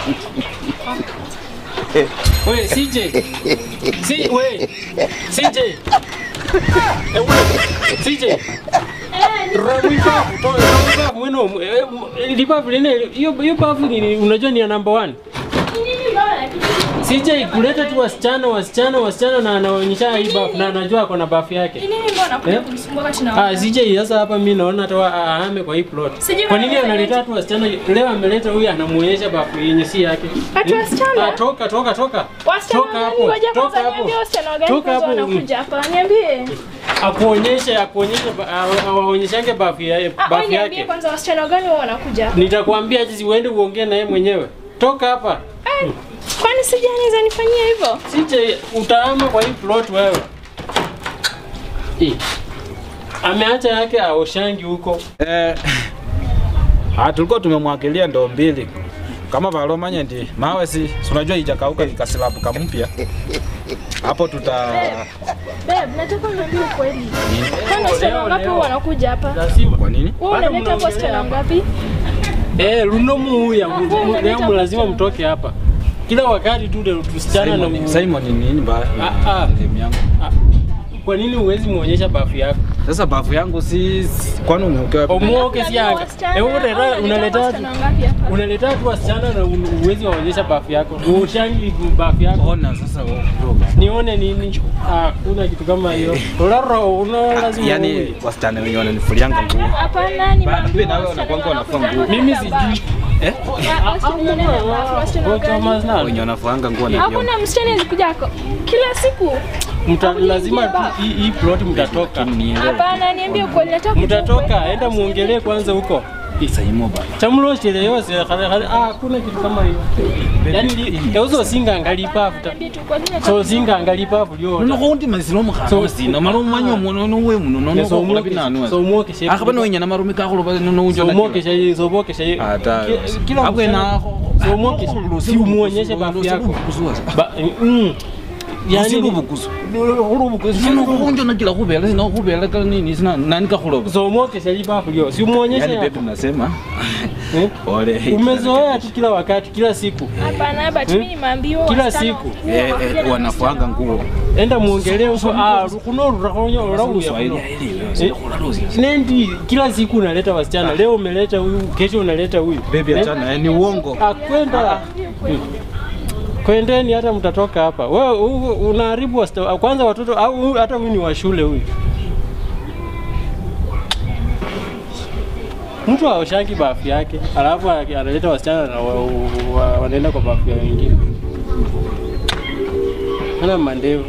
We CJ. Si we. CJ. Eh, we. CJ. Rawipa, to rawipa mwino eh, lipafu lene hiyo hiyo pafu ni unajua ni ya number one. CJ kuleta tu wasichana wasichana wasichana na anaonyesha hii bafu na anajua ako na bafu yake. Nini mbona kuja Eh? kunisumbua wakati na Ah, CJ sasa hapa mimi naona hata ahame kwa hii plot. Sijui Kwa nini maana analeta tu wasichana? Leo ameleta huyu anamuonyesha bafu yenye si yake. Ati Hmm? wasichana? Ah, toka toka toka. Wasichana Toka gani? hapo. Ngoja Toka kwanza hapo. niambie wasichana gani Toka kwanza hapo. wanakuja hapa. Niambie. Akuonyeshe akuonyeshe ba- awa- awaonyeshange bafu ya Ah, wewe bafu niambie yake. kwanza wasichana gani wao wanakuja hapa. Nitakwambia jinsi uende uongee na yeye mwenyewe. Toka hapa. Eh, Kwani sija anaweza nifanyia hivyo? CJ utaama kwa hii plot wewe. Eh. Ameacha yake aoshangi huko. Eh, ah, tulikuwa tumemwagilia ndoo mbili kama valomanya ndi mawe si si unajua ijakauka ikasilabu kampya hapo tuta Babe, nataka uniambie ukweli. Kwani wasichana leo, ngapi leo. wanakuja hapa? Lazima. kwa nini Wewe Bado unaleta hapa wasichana mnaongelea ngapi? Eh, luno muya Ah, wewe unaleta leo lazima wasichana. mtoke hapa. Kila wakati tu ndio tusichana na Simon, mu- Simon ni nini ba Ah, ah. elimu yangu Ah, Kwa nini huwezi muonyesha bafu yako? sasa bafu yangu si si- kwani umeokewa Omuoke si yanga. Wasichana, Eh, au unaleta unaleta unaleta wasichana ngapi hapa? unaleta tu wasichana na un- huwezi waonyesha bafu yako. Ushangi bafu yako. ona sasa wewe kidogo. Nione nini? Ah, kuna kitu kama hiyo. Ularo una lazima. yani uwe. wasichana wenye wananifulianga nguo Hapana, ni Ba- mambo pia nawe wasichana unakuanga unafua wanakuja nguo. hapa. Mimi sijui. eh Ah, wasichana gani hapa? Wasichana Kwa gani? Thomas na. wenye wanafuanga nguo na vyombo Hakuna msichana alikuja hako kila siku. Mta, Hakuna lazima ingia tu ba. hii hii plot mtatoka. nielewe Hapana, niambie ukweli, nataka kujua Mtatoka, ukweli. enda muongelee kwanza huko. saimo bana Chamloshele yose khale khale ah kuna kitu kama hiyo. Yaani yauzo singa ngalipa afuta. Niambie tu ukweli, nataka So singa ngalipa afu lyo. nokundi mazilo mukhana So- sina mala umanye omuno nowe muno So nonokola umuoke binanu so umuoke shepu. akhaba nowinya namarume kakhuloba So nowunjola umuoke shepu, so umuoke shepu. Ata- Ki- Kila abwene msichana- akho- So umuoke shepu. Si umuonyeshe bafu yako. Ba mm. yani Yani lubukusu lubukusu nakila khubela sina khubela ka nini sina nani kakhuloba so umuoke shepu bafu lyo. Si umuonyeshe. yani yako. bebi nasema Eh? ole Umezoea tu kila wakati, kila siku. Hapana, but Hmm? mimi nimeambiwa Kila wasichana- siku. Eh, eh, wanafuanga nguo Enda muongelee huko. Ah, kuno urakonyo urauya. Swahili Eh? Nendi kila siku unaleta wasichana. Leo umeleta huyu, kesho unaleta huyu. bebi Eh? achana eh, ni uongo Akwenda. Kwendeni hata mtatoka hapa. Wewe u- unaharibu wasta- kwanza watoto au huyu- hata huyu ni wa shule huyu. Mtu aoshangi bafu yake, alafu analeta wasichana na wa, wa, wanaenda kwa bafu ya wengine. Ana mandevu.